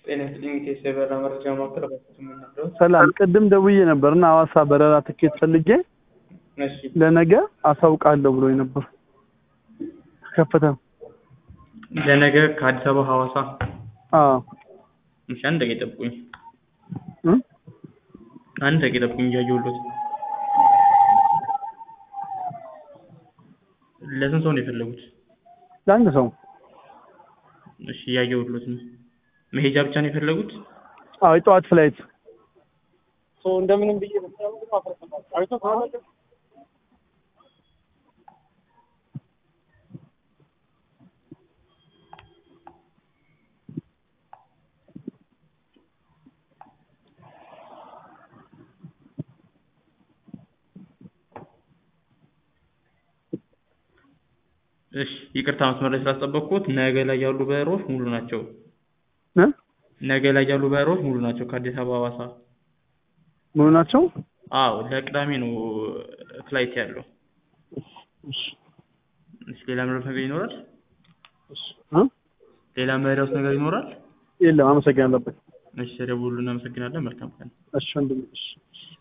ጤና ይስጥልኝ ኢቴስ የበረራ መረጃ ማዕከል በፊት የምንነግረው ሰላም፣ ቅድም ደውዬ ነበር እና ሐዋሳ በረራ ትኬት ፈልጌ እሺ ለነገ አሳውቃለሁ ብሎኝ ነበር። ከፈተ። ለነገ ከአዲስ አበባ ሐዋሳ አዎ እሺ አንድ ደቂቃ ጠብቁኝ እ አንድ ደቂቃ ጠብቁኝ እያየሁሎት ለስንት ሰው ነው የፈለጉት ለአንድ ሰው እሺ እያየሁሎት ነው መሄጃ ብቻ ነው የፈለጉት አዎ የጠዋት ፍላይት እንደምንም ብዬ አይቶ እሺ ይቅርታ መስመር ላይ ስላስጠበቅኩት ነገ ላይ ያሉ በረራዎች ሙሉ ናቸው እ ነገ ላይ ያሉ በረራዎች ሙሉ ናቸው ከአዲስ አበባ ሐዋሳ ሙሉ ናቸው። አዎ ለቅዳሜ ነው ፍላይት ያለው እሺ እሺ ሌላ መረዳት ነገር ይኖራል እሺ እ ሌላ መረዳት ነገር ይኖራል የለም። አመሰግናለሁ። እሺ ደውሉ እናመሰግናለን መልካም ቀን እሺ ወንድሜ እሺ